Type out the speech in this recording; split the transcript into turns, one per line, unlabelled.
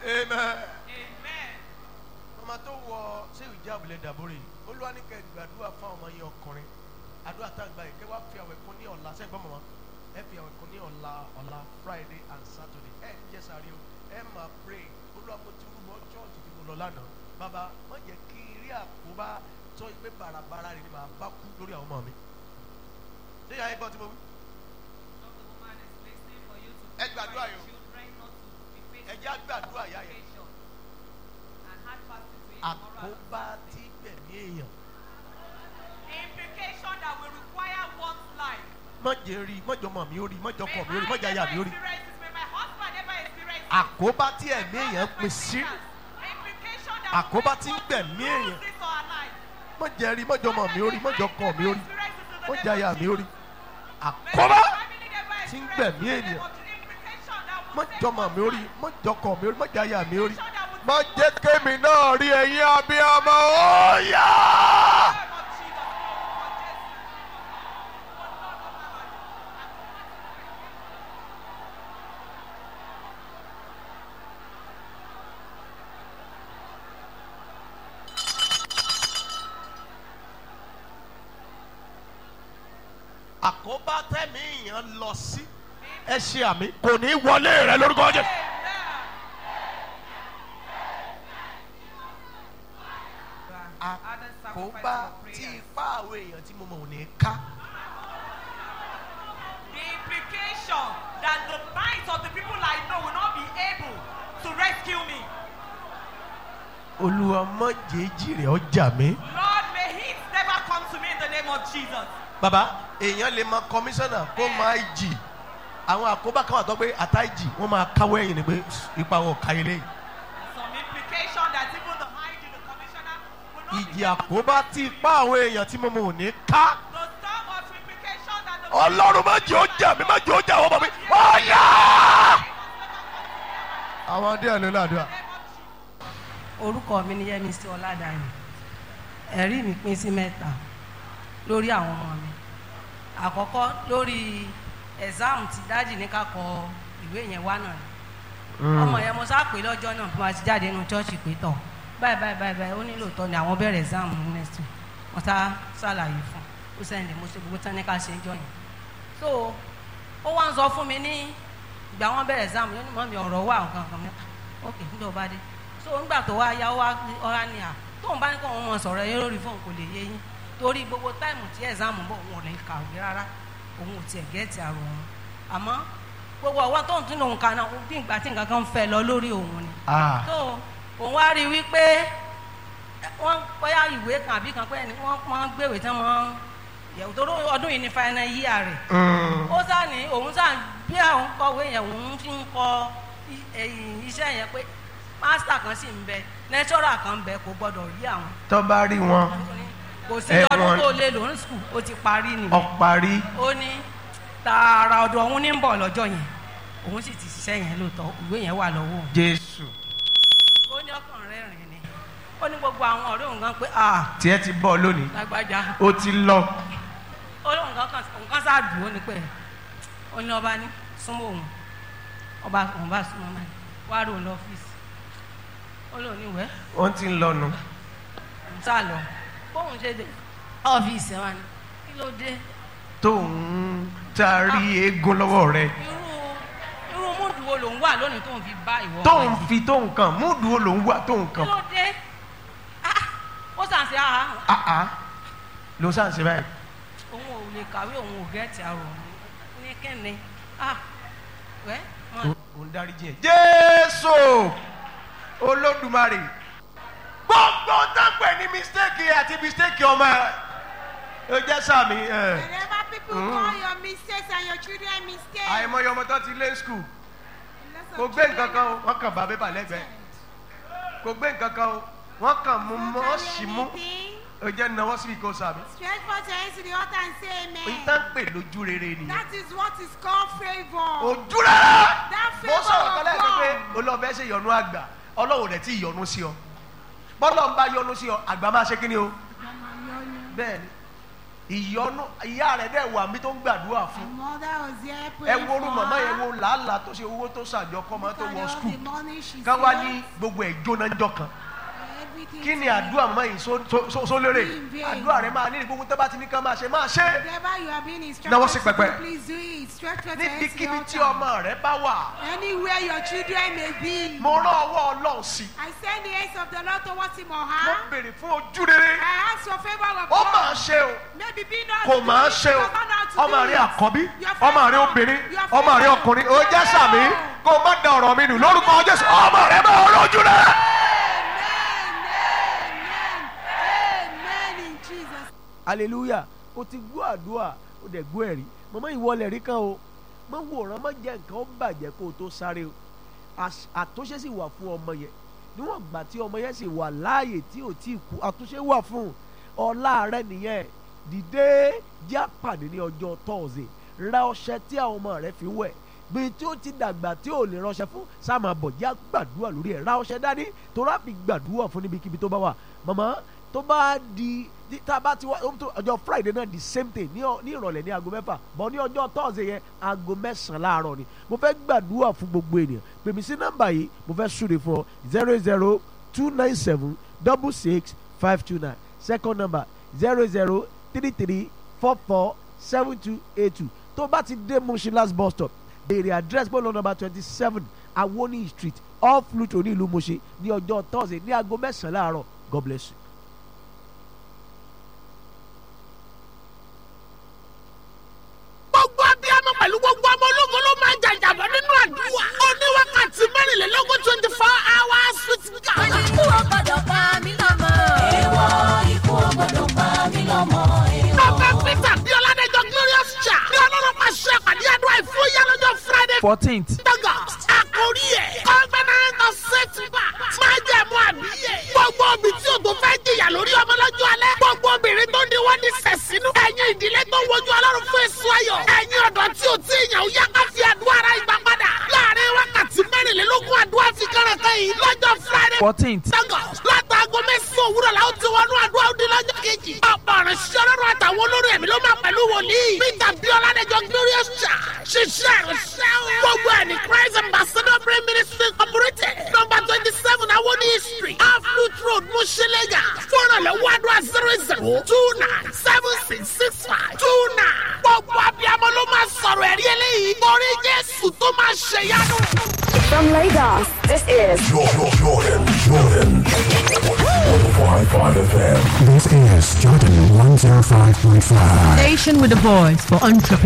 amen.
Amen.
ọmọ tó wọ ṣé ìjà òbílẹ̀ dàbórè olúwa ní kẹ́ gbàdúrà fún ọmọ yẹn ọkùnrin àdúrà tá a gbà yìí kẹ́ wá fi àwẹ̀ kún ní ọ̀la sẹ́yìn gbọ́n mọ́ ẹ fi àwẹ̀ kún ní ọ̀la ọ̀la friday and saturday ẹ ń jẹ́ sáré o ẹ máa pray olúwa mo ti rúbọ chọ́ọ̀tì tí mo lọ lánàá bàbá má jẹ́ kí rí àkóbá tó ìgbé bàràbàrà rẹ̀ ni màá bá kú lórí àwọn ọmọ mi. ṣé ìyá yín gbọ́ tí mo wí?
Not the woman is listening for you to
Ẹ gbàdúrà
pray
yìí o.
children not to be faced
ẹ jẹ́ àgbàdúrà ìyá yẹn.
with and hard passes with moral
àkóbá tí gbẹ̀mí èèyàn
implication that will require one's life.
mọ̀jẹ̀ rí mọ̀jọ̀ mọ̀ mi ó rí mọ̀jọ̀ kọ̀ mi ó rí
May I
mọ̀jẹ̀ aya mi ó
never
rí
experience this, may my husband never experience this.
àkóbá tí ẹ̀mí èèyàn pín sí
Implication that
Àkóbá
will
tí ń
make
gbẹ̀mí
one
èèyàn.
lose this or her life.
mọ̀jẹ̀ rí mọ̀jọ̀ mọ̀ mi ó rí mọ̀jọ̀ kọ̀ mi ó rí
Experience this in the
mọ̀jẹ̀
name
aya
of
mi ó rí
Jesus.
àkóbá
May my family never
tí ń
experience
gbẹ̀mí
this in the
ènìyàn.
name of Jesus. Implication that will
mọ̀jọ̀ mọ̀ mi ó rí mọ̀jọ̀ kọ̀ mi ó rí mọ̀jẹ̀ aya mi ó rí
Implication that will
mọ̀jẹ̀ kémi náà rí ẹ̀yin abiyamọ ó yá.
name of Jesus.
àkóbá tẹ̀mí èèyàn lọ sí ẹ ṣe àmì kò ní wọlé rẹ lórúkọ jẹ. àkóbá tí ipá àwọn èèyàn tí mo mọ̀ ò ní ká.
The implication that the minds of the people I know will not be able to rescue me.
olúwa mọ̀jẹ̀ẹ́jì rẹ̀ ọjà mi.
Lord, may it never come to me in the name of Jesus.
bàbá èèyàn lè mọ kọmíṣánná kó máa jì àwọn àkóbá kan wà tó pé àtàjì wọn máa káwọ́ ẹ̀yìn ni pé ipa wọn ò ká ilé yìí.
Some implication that even the mind in the commissioner will not
ìjì
be able to
àkóbá tí ipá àwọn èèyàn tí mo mọ̀ ò ní ká.
The storm of implication that the
ọlọ́run má jẹ́ ó jà mí má jẹ́ ó jà àwọn ọmọ mi. ọ̀yà. àwọn díẹ̀ ló ládùúgbà.
orúkọ mi ni yẹmísí ọládàáni ẹ̀rí mi pín sí mẹ́ta lórí àwọn ọmọ mi àkọ́kọ́ lórí ẹ̀sáàmù tí dájì ní ká kọ ìwé yẹn wá náà ni ọmọ yẹn mo sá pé lọ́jọ́ náà bí wọ́n ti jáde nínú chọ́ọ̀chì pé tọ̀ báyìí báyìí báyìí báyìí ó nílò tọ́ ni àwọn bẹ̀rẹ̀ ẹ̀sáàmù next week wọ́n sá ṣàlàyé fún ó sẹ́yìn mo ṣe gbogbo tán ní ká ṣe ń jọ yẹn so ó wá ń sọ fún mi ní ìgbà wọn bẹ̀rẹ̀ ẹ̀sáàmù yóò ní mọ́ mi ọ̀rọ̀ wà nǹkan kan mi ok nígbà ó bá dé so ńgbà tó wá yá ó wá ọ̀rá ni à tóun bá ní kó òun mọ sọ̀rọ̀ yẹn lórí fóun kò lè yé yín torí gbogbo táìmù tí ẹ̀sáàmù bọ̀ òun ò lè kàwé rárá òun ò tiẹ̀ gẹ́ẹ̀tì àrò òun àmọ́ gbogbo ọwọ́ tóun tún lòun kan náà bí ìgbà tí nǹkan kan fẹ́ lọ lórí òun ni
Ah.
tó òun wá rí i wípé wọ́n bóyá ìwé kan àbí kan pé ẹni wọ́n máa ń gbèwé tí wọ́n yẹ̀wò tó ọdún yìí ní final year rẹ̀
Mm.
ó sá ní òun sá bí àwọn kọ̀wé yẹn òun fi ń kọ i- ẹ̀yìn iṣẹ́ yẹn pé mástà kan sì ń bẹ lẹ́tọ́rà kan ń bẹ kò gbọ́dọ̀ rí àwọn
tó bá rí wọn
kò sí
Ẹ,
ọdún
wọn-
tó lé lòún skul ó ti parí nìyẹn
ọparí
ó ní tààrà ọ̀dọ̀ òun ní ń bọ̀ lọ́jọ́ yẹn òun sì ti ṣiṣẹ́ yẹn lóòótọ́ ìwé yẹn wà lọ́wọ́ òun
jésù
ó ní ọkàn rẹ̀ rìn ni ó ní gbogbo àwọn ọ̀rẹ́ òun kan pé ah
tiẹ̀ ti bọ̀ lónìí
lágbájá
ó ti lọ
ó lóun kan kan òun kan sáà dùn ó ní pé ó ní ọba ní súnmọ́ òun ọba òun bá súnmọ́ máa ní wá rí òun lọ́fíìsì ó lóun ní ìwẹ́
wọ́n ti ń lọ́nu
òun sá lọ bóun ṣe dé ọ́fíìsì ẹ̀ wá ní kí ló dé
tóun taari eégún lọ́wọ́ rẹ̀
irú irú múdù wo lòun wà lónìí tóun fi bá ìwọ
tóun
ọmọ yìí?
fi tóun kàn múdù wo lòun wà tóun
kí
kàn
ló dé Ah, ó sàn sí àhà
àá ló sàn sí báyìí
òun ò lè kàwé òun ò gẹ́ẹ̀tì àrò òun ní kíni ah wẹ́ wọn
òun dárí jìn jésù olódùmarè gbogbo dápẹ́ ní mistake àti mistake ọmọ ẹ ó jẹ́ sàmì ẹ
Whenever people
Mm.
call your mistakes and your children mistakes,
àìmọye ọmọ tó ti lé skul
lots of
kò gbé
children
nǹkan kan o
are
wọ́n kàn bá bébà lẹ́gbẹ̀ẹ́ kò gbé nǹkan kan o wọ́n kàn mú
not
mọ́
carry
sí mú
anything.
ó jẹ́ náwó sí ìkó sàmì
Stretch forth your hands to the altar and say
òyìn
amen.
tá ń pè lójú rere nìyẹn
That is what is called favor.
ojú rárá
That
mo
favor
sọ̀rọ̀ kan
of
lẹ́ẹ̀kan pé
God.
olóòfẹ́ ṣe yọnu àgbà ọlọ́run rẹ̀ tí yọnu sí ọ bọ́lọ̀ ń bá yọnu sí ọ àgbà máa ṣe kí ni o bẹ́ẹ̀ ni ìyọnu ìyá rẹ̀ dẹ̀ wà mí tó ń gbàdúrà
My
fún
mother was there
ẹ
praying
wo orú
for
màmá yẹn
her.
wo làálàá tó ṣe owó tó ṣàjọ kọ́ máa tó
Look at
wọ
all
skul
the money she
ká wá
spent.
ní gbogbo ẹ̀ jóná ńjọ́ kan
Everything
kí ni
to
àdúrà màmá yìí só- só- só- sólérè
In vain.
àdúrà rẹ̀ máa ní gbogbo tó bá ti ní ká máa ṣe máa ṣe
Whatever you are being
Náwó
instructed
sí
to
pẹpẹ.
do, please do it. Stretch your hands to
níbikíbi
the
tí
altar.
ọmọ rẹ̀ bá wà
Anywhere your children may be.
mo rán ọwọ́ ọlọ́run sí i
I send the hands of the Lord towards him or
mo
her.
béèrè fún ojú rere
I ask for favor of
ó máa
God.
ṣe o
Maybe be not
kò
to
máa
do it,
ṣe o
but not how to
ọmọ
do
rẹ
it.
àkọ́bí
Your
ọmọ rẹ
favor.
obìnrin
Your
ọmọ rẹ
favor.
ọkùnrin ó jẹ́ sàmí
Your
kó o má da ọ̀rọ̀ mi nù lórúkọ jésù ọmọ rẹ máa lójú rẹ.
Amen. Amen. Amen in Jesus.
hallelujah o ti gbọ́ àdúrà o dẹ̀ gbọ́ ẹ̀rí mọ̀mọ́ ìwọlẹ̀ rí kan o mọ̀ wòran mọ̀ jẹ́ nǹkan ó bàjẹ́ kó o tó sáré o Àṣ- àtúnṣe sì wà fún ọmọ yẹn níwọ̀n gbà tí ọmọ yẹn sì wà láàyè tí ò tí ì kú àtúnṣe wà fún ọlá rẹ nìyẹn dìde jẹ́ àpàdé ní ọjọ́ tọ́ọ̀sì ra ọṣẹ tí àwọn ọmọ rẹ fi wẹ̀ bí tí ó ti dàgbà tí ò lè ránṣẹ́ fún sáàmà bọ̀ jẹ́ gbàdúrà lórí ẹ̀ ra ọṣẹ dání tó rábì gbàdúrà fún níbikíbi tó bá wà màmá tó bá di tí- tá a bá ti wá ó tó- ọjọ́ friday náà the same thing ní ọ- ní ìrọ̀lẹ́ ní aago mẹ́fà bọ̀ ní ọjọ́ thursday yẹn aago mẹ́sàn-án láàárọ̀ ni mo fẹ́ gbàdúrà fún gbogbo ènìyàn pèmí sí nọ́mbà yìí mo fẹ́ súre fún ọ zero zero two nine seven double six five two nine second number zero zero three three four four seven two eight two tó bá ti dé Mushin last bus stop béèrè address bọ́ọ̀lù number twenty seven awoni street off Luto ní ìlú Mushin ní ọjọ́ thursday ní aago mẹ́sàn-án láàárọ̀ god bless you.
gbogbo abiyamọ pẹ̀lú gbogbo ọmọ ológun ló máa jàjàbọ̀ nínú àdúrà. ó ní wákàtí mẹ́rìnlélógún twenty four hours with God.
ikú ò gbọdọ̀ pa mí lọ́mọ. èèwọ̀ ikú ò gbọdọ̀ pa mí lọ́mọ.
Prophet Peter bí Ọládẹ́jọ́ Glorious Church ní ọlọ́run máa ṣe àpàdé àdúrà ìfúyà lọ́jọ́ Friday
fourteenth
August. Àkórí ẹ̀ Covenant of Setback máa jẹ́ mú àbíyẹ̀. Gbogbo obì tí o tó fẹ́ jìyà lórí ọmọ lọ́jọ́ alẹ́. Gbogbo obìnrin tó di wọ́n ní sẹ̀sínú. Ẹ̀yin ìdílé tó wojú ọlọ́run fún èso ayọ̀. Ẹ̀yin ọ̀dọ́ tí o tí ìyàn ó yá ká fi àdúrà ara ìgbà padà. Láàárín wákàtí mẹ́rìnlélógún àdúrà fi kẹ́rẹ̀kẹ́ yìí lọ́jọ́ Friday
fourteenth
Lagos látàgọ́ mẹ́sàn-án òwúrọ̀ la ó ti wọnú àdúrà òde lọ́jọ́ kejì. ọ̀pọ̀ ọ̀rọ̀ ṣiṣẹ́ ọlọ́run àtàwọn olórí ẹ̀mí ló máa pẹ̀lú wòlíì. Peter Biola Dẹjọ Glorious Church ṣiṣẹ́ ìrìnsẹ́ o. gbogbo ẹ̀ ní Christ Ambassador Prayer Ministry Incorporated number twenty seven Awoni Street Aflut Road Mushilega fúnrànlọ́wọ́ àdúrà zero zero two nine seven six six five two nine. gbogbo abiyamọ ló máa sọ̀rọ̀ ẹ̀rí eléyìí torí Jésù tó máa ṣèyanu.
From Lagos, this is
Jordan, Jordan, Jordan. 105.5 FM.
This is Jordan 105.5.
Station with a voice for entrepreneurs.